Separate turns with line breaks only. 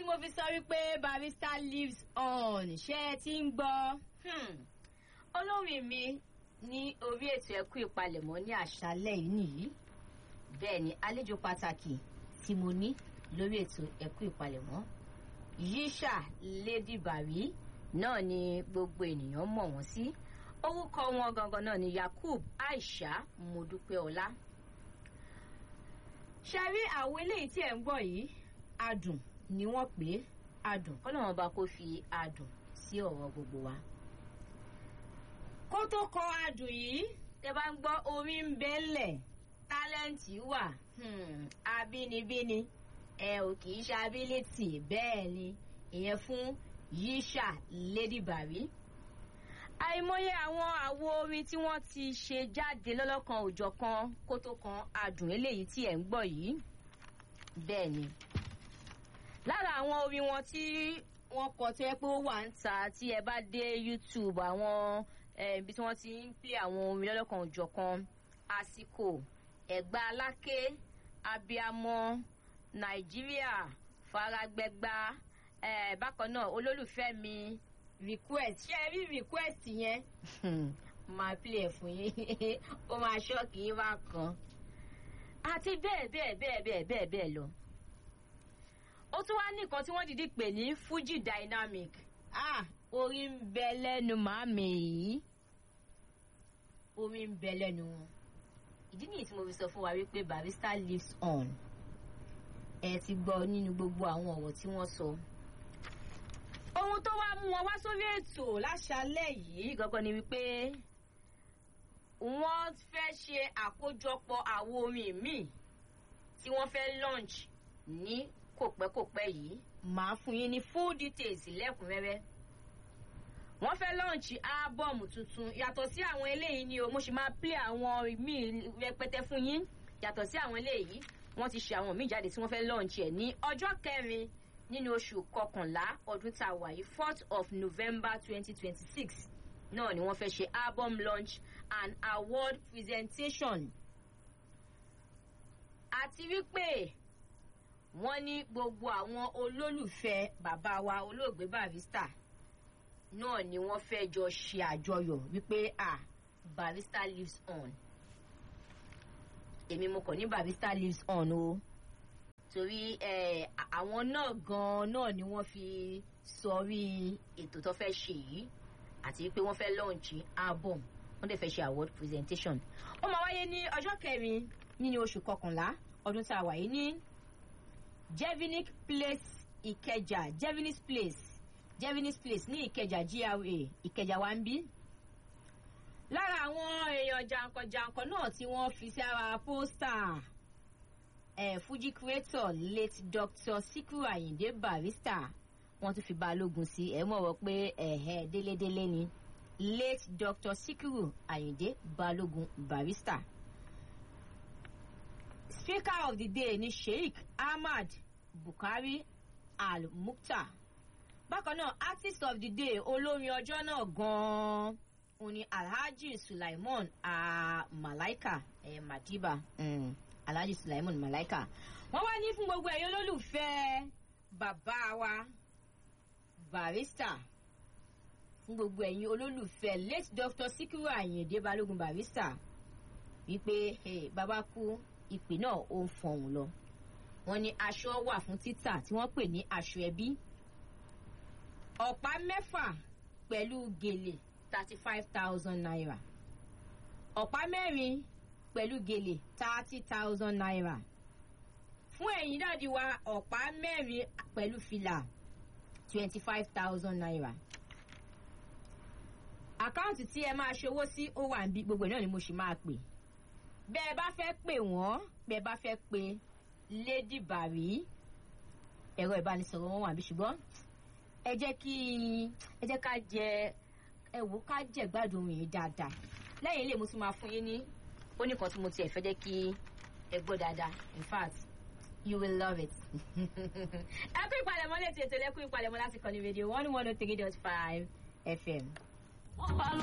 mo fi sọ wípé barrister lives on ṣé ẹ ti ń gbọ́. olórin mi ní orí ètò ẹ̀kú ìpalẹ̀mọ́ ní àṣálẹ̀ yìí nìyí bẹ́ẹ̀ ni àlejò pàtàkì tí mo ní lórí ètò ẹ̀kú ìpalẹ̀mọ́ yíṣà lady bari náà ni gbogbo ènìyàn mọ̀ wọ́n sí orúkọ wọn gangan náà ni yakub aisha modupeola ṣe rí àwọn eléyìí tí ẹ̀ ń gbọ́ yìí adùn ni wọ́n pè é adùn kọ́lọ́wọ́n bá kó fi adùn sí ọ̀rọ̀ gbogbo wa. kó tó kọ adùn yìí tẹ bá ń gbọ́ orí ń bẹ́lẹ̀ tálẹ́ǹtì wà abínibíni ẹ ò kì í ṣe ability bẹ́ẹ̀ ni ìyẹn fún yíṣà lady bari àìmọye àwọn àwo orin tí wọ́n ti ṣe jáde lọ́lọ́kan òjọ̀kan kó tó kan adùn eléyìí tí ẹ̀ ń gbọ́ yìí bẹ́ẹ̀ ni lára àwọn orin wọn tí wọ́n kọ tó yẹ pé ó wà ń ta tí ẹ bá dé youtube àwọn ibi tí wọ́n ti ń pè àwọn orin lọ́lọ́kan òjọ̀kan àsìkò ẹ̀gbá aláké abiamọ nàìjíríà faragbẹgba bákan náà olólùfẹ́ mi request ṣé ẹ rí request yẹn máa play ẹ̀ fún yín ó máa ṣọ́ọ̀kì yín bá kan àti bẹ́ẹ̀ bẹ́ẹ̀ bẹ́ẹ̀ bẹ́ẹ̀ bẹ́ẹ̀ bẹ́ẹ̀ lọ. ó tún wá ní nǹkan tí wọ́n dìde pè ní fuji dynamic ah orí ń bẹ lẹ́nu màmí yìí orí ń bẹ lẹ́nu wọn. ìdí nìyí tí mo fi sọ fún wa wípé barrister lives on ẹ ti gbọ́ nínú gbogbo àwọn ọ̀rọ̀ tí wọ́n sọ. So ohun tó wá mú wọn wá sórí ètò láṣálẹ̀ yìí gangan ni wípé wọ́n fẹ́ ṣe àkójọpọ̀ àwo orin míì tí wọ́n fẹ́ launch ní kòpẹ́kòpẹ́ yìí màá fún yín ní full details lẹ́kùnrẹ́rẹ́ wọ́n fẹ́ launch ábọ̀mù tuntun yàtọ̀ sí àwọn eléyìí ni o mo sì máa play àwọn míì rẹpẹtẹ fún yín yàtọ̀ sí àwọn eléyìí wọ́n ti ṣe àwọn míì jáde tí wọ́n fẹ́ launch ẹ̀ ní ọjọ́ kẹrin nínú oṣù kọkànlá ọdún tá a wà yìí fourth of november twenty twenty six náà ni wọ́n fẹ́ ṣe album launch and award presentation àti wípé wọ́n ní gbogbo àwọn olólùfẹ́ bàbá wa olóògbé barrister náà ni wọ́n fẹ́ jọ ṣe àjọyọ̀ wípé ah barrister lives on èmi mo kàn ní barrister lives on o. Oh torí àwọn náà gan-an náà ni wọ́n fi sọrí ètò tó fẹ́ ṣe yìí àti pé wọ́n fẹ́ lọ́ọ̀nchì album wọ́n dẹ̀ fẹ́ ṣe award presentation. ó máa wáyé ní ọjọ́ kẹrin nínú oṣù kọkànlá ọdún tá a wà yìí ní jevinic place ìkẹjà jevinis place jevinis place ní ìkẹjà gra ìkẹjà wa ń bí lára àwọn èèyàn jàǹkànjàǹkàn náà tí wọ́n fi sí ara pósítà eh, fuji creator late dr sikiru ayinde barrister wọn tún fi balógun sí ẹ mọ̀ wọ́n pé ẹ̀hẹ́ délédélé ni late dr sikiru ayinde balógun barrister. speaker of the day ni sheikh ahmad bukari al-mukhtar bákan náà artist of the day olórin ọjọ́ náà gan-an òun ni alhaji sulaiman ah, malaika eh, madiba. Mm alhaji sulaiman malaika wọn wá ní fún gbogbo ẹyin olólùfẹ́ bàbá wa barista fún gbogbo ẹyin olólùfẹ́ late doctor sikiru ayinde balógun barista wípé hey, bàbá kú ìpè náà ó ń fọhùn lọ wọn ní aṣọ wà fún títà tí wọn pè ní aṣọ ẹbí ọ̀pá mẹ́fà pẹ̀lú gèlè thirty five thousand naira ọ̀pá mẹ́rin pẹ̀lú gèlè thirty thousand naira fún ẹ̀yìn dáàdi wa ọ̀pá mẹ́rin pẹ̀lú fìlà twenty five thousand naira àkáǹtì tí ẹ máa ṣòwò sí ó wà níbi gbogbo náà ni mo sì máa pè bẹ́ẹ̀ bá fẹ́ pè wọ́n bẹ́ẹ̀ bá fẹ́ pe lady bari ẹ̀rọ ìbánisọ̀rọ̀ wọn wà bí ṣùgbọ́n ẹ jẹ́ kí ẹ jẹ́ ká jẹ ẹ wò ká jẹ gbádùn yìí dáadáa lẹ́yìn ilé mo tún máa fún yín ní ó ní kan tí mo tiẹ̀ fẹ́ jẹ́ kí ẹ gbọ́ dáadáa in fact you will love it. ẹ kú ìpalẹ̀mọ́ létí ètò ẹlẹ́kùn ìpalẹ̀mọ́ láti kọ́ni rédíò one one oh three dot five fm.